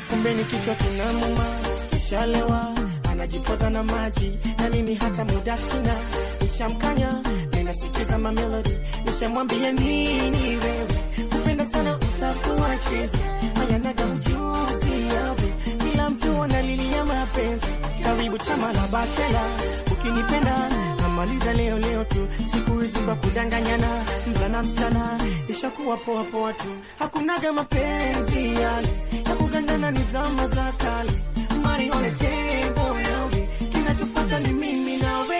kumbe ni kichwa kinamuma, kishalewa anajipoza na maji na mimi hata muda sina, nishamkanya ninasikiza mamelodi, nishamwambia nini wewe kupenda sana utakuwa chizi, hayanaga ujuzi yawe, kila mtu analilia mapenzi, karibu chama la bachela, ukinipenda namaliza leo leo tu, siku hizi kwa kudanganyana, mvulana msichana ishakuwa poa poa tu, hakunaga mapenzi yale ya kugandana, ni zama za kale, marione tembo yawe, kinachofuata ni mimi nawe